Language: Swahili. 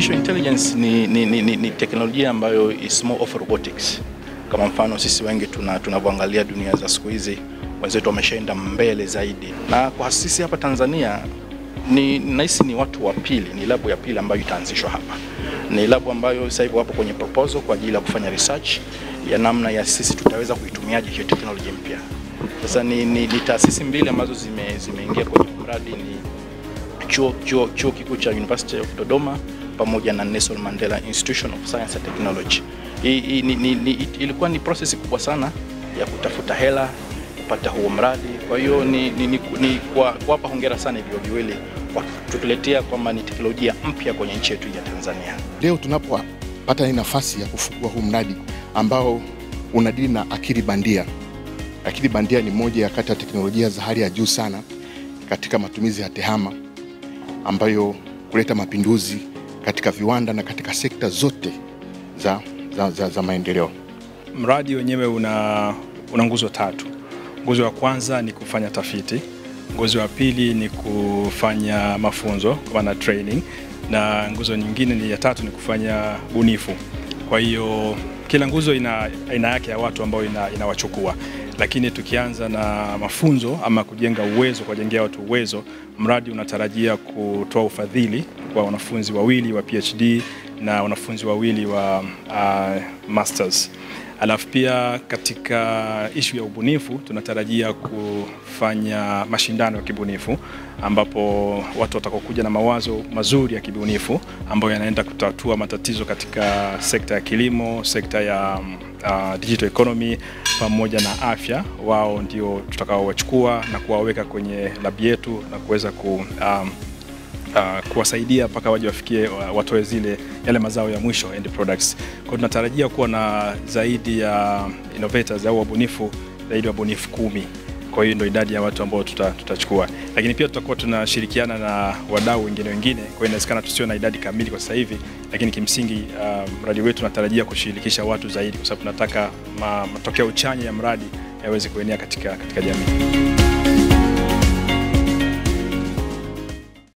artificial intelligence ni, ni, ni, ni, ni teknolojia ambayo is more of robotics. Kama mfano sisi wengi tuna tunavyoangalia dunia za siku hizi, wenzetu wameshaenda mbele zaidi, na kwa sisi hapa Tanzania ni nahisi ni watu wa pili, ni labu ya pili ambayo itaanzishwa hapa. Ni labu ambayo sasa hivi wapo kwenye proposal kwa ajili ya kufanya research ya namna ya sisi tutaweza kuitumiaje hiyo teknolojia mpya. Sasa ni, ni, ni taasisi mbili ambazo zime, zimeingia kwenye mradi ni chuo, chuo, chuo kikuu cha University of Dodoma pamoja na Nelson Mandela Institution of Science and Technology. Hii, hii, ni, ni, ni, ilikuwa ni process kubwa sana ya kutafuta hela kupata huo mradi. Kwa hiyo ni, ni, ni, ni kwa kuwapa hongera sana hivyo viwili kwa kutuletea kwamba ni teknolojia mpya kwenye nchi yetu ya Tanzania. Leo tunapopata hii nafasi ya kufungua huu mradi ambao unadili na akili bandia. Akili bandia ni moja ya kati ya teknolojia za hali ya juu sana katika matumizi ya tehama ambayo kuleta mapinduzi katika viwanda na katika sekta zote za, za, za, za maendeleo. Mradi wenyewe una, una nguzo tatu. Nguzo ya kwanza ni kufanya tafiti, nguzo ya pili ni kufanya mafunzo kwa maana training, na nguzo nyingine ni ya tatu ni kufanya bunifu. Kwa hiyo kila nguzo ina aina yake ya watu ambao ina, inawachukua lakini tukianza na mafunzo ama kujenga uwezo, kuwajengea watu uwezo, mradi unatarajia kutoa ufadhili kwa wanafunzi wawili wa PhD na wanafunzi wawili wa uh, masters. Alafu pia katika ishu ya ubunifu tunatarajia kufanya mashindano ya kibunifu ambapo watu watakokuja na mawazo mazuri ya kibunifu ambayo yanaenda kutatua matatizo katika sekta ya kilimo, sekta ya uh, digital economy pamoja na afya. Wao ndio tutakaowachukua na kuwaweka kwenye labi yetu na kuweza ku um, uh, kuwasaidia mpaka waje wafikie watoe zile yale mazao ya mwisho end products. Kwa tunatarajia kuwa na zaidi ya innovators au wabunifu zaidi ya wabunifu kumi. Kwa hiyo ndio idadi ya watu ambao tuta, tutachukua, lakini pia tutakuwa tunashirikiana na wadau wengine wengine. Kwa hiyo inawezekana tusio na idadi kamili kwa sasa hivi, lakini kimsingi uh, mradi wetu tunatarajia kushirikisha watu zaidi, kwa sababu tunataka ma, matokeo chanya ya mradi yaweze kuenea katika, katika jamii.